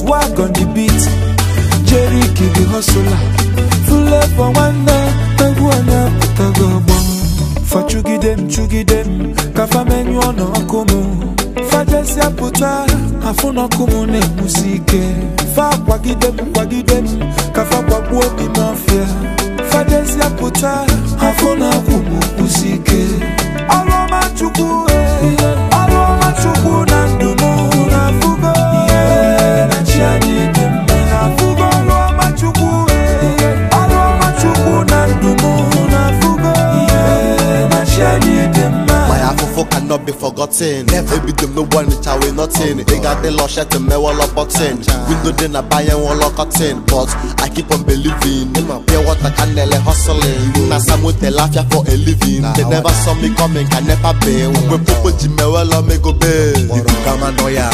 swag on the beat Jerry the hustler Flavor nwanne egwu onye pụtago ọgbọ fa chụgide m chụgide m ka fa menyụọ n'ọkụ m fajesịa pụta afụ n'ọkụ m na-enwusi ike fa kwagide m kwagide m ka fa kwagbuo obi m ọfịa fajesịa pụta afụ n'ọkụ m kwụsi ike ọrụ ọma chukwu eh, ọrụ ọma chukwu na ndụ m na-afụgo ihe na chi anyị dị mma na-afụgo ọrụ ọma chukwu eh, ọrụ ọma chukwu na ndụ m na-afụgo ihe na chi anyị dị mma My afofo cannot be forgotten. Never be them no one which I will nothing. They got the lush at the me wall of button. Window then I buy and wall of cotton. But I keep on believing. Pure water can nearly hustling. Now some with the laugh for a living. They never saw me coming, can never be. When people jimmy well on me go be. Ibu kama noya.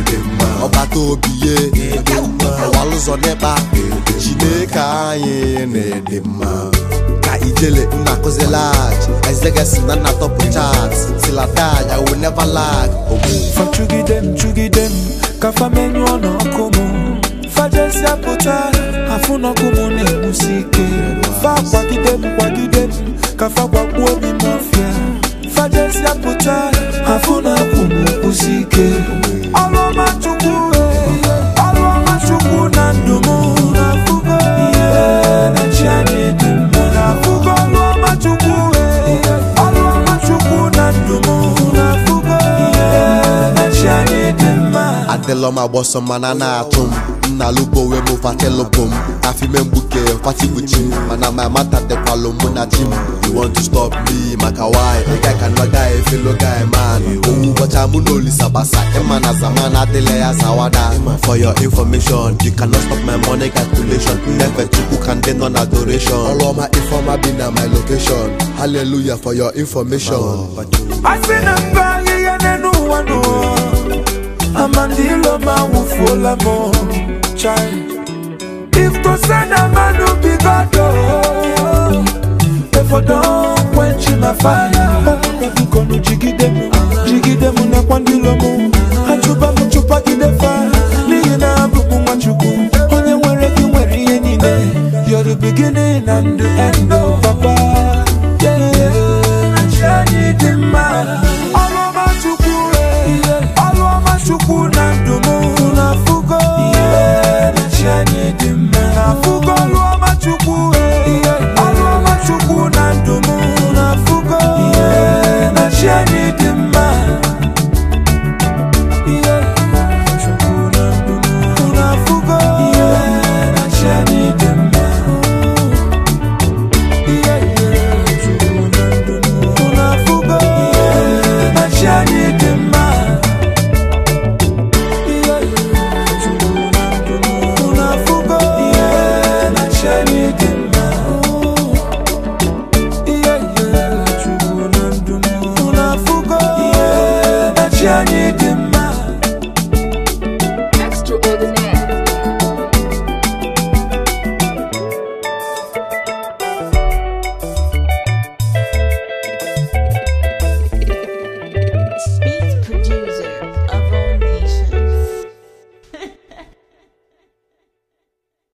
Ọba tó obiye. Ọwa lụzọ n'ebe. Chineke anyị na-ede mma. ka ijele nna kụzi lag ezegesi na nna tọpụ chat silatag i will never lag ogbu fa chụgide m chụgide m ka fa menyụọ n'ọkụ m fajesịa pụta afụ n'ọkụ m na-enwusi ike fa kwagide m kwagide m ka fa gwagbuo obi m ọfịa fajesịa pụta afụ n'ọkụ m kwụsi ike ọrụ ọma chukwu eh, ọrụ ọma chukwu na ndụ m na-afụgo ihe na chi anyị dị mma na-afụgo ọrụ ọma chukwu eh, ọrụ ọma chukwu na ndụ m na-afụgo ihe na chi anyị dị mma adịlọ m agbọsọ mana na-atụ m nna lubo wee mụ fatelụbụ m afime mgbuke fatibuchi m mana ma mata dịkwalụ mụ na chi m you want to stop me maka why ị ga ka nwa guy fellow guy man owu ụbọcha mụ na olisa gbasa ịma na zaman adịla ya zawada for your information you cannot stop my money calculation nnefe chukwu ka ndị nọ na adoration ọrụ ọma ifeọma bi na my location hallelujah for your information asị na mba ahịhịa n'elu ụwa n'ụwa amandilo ma nwụfuola m chai if to say na mmadụ bigodo efodo quench my fire bikonu jigide m jigide m nakwa ndị ilo m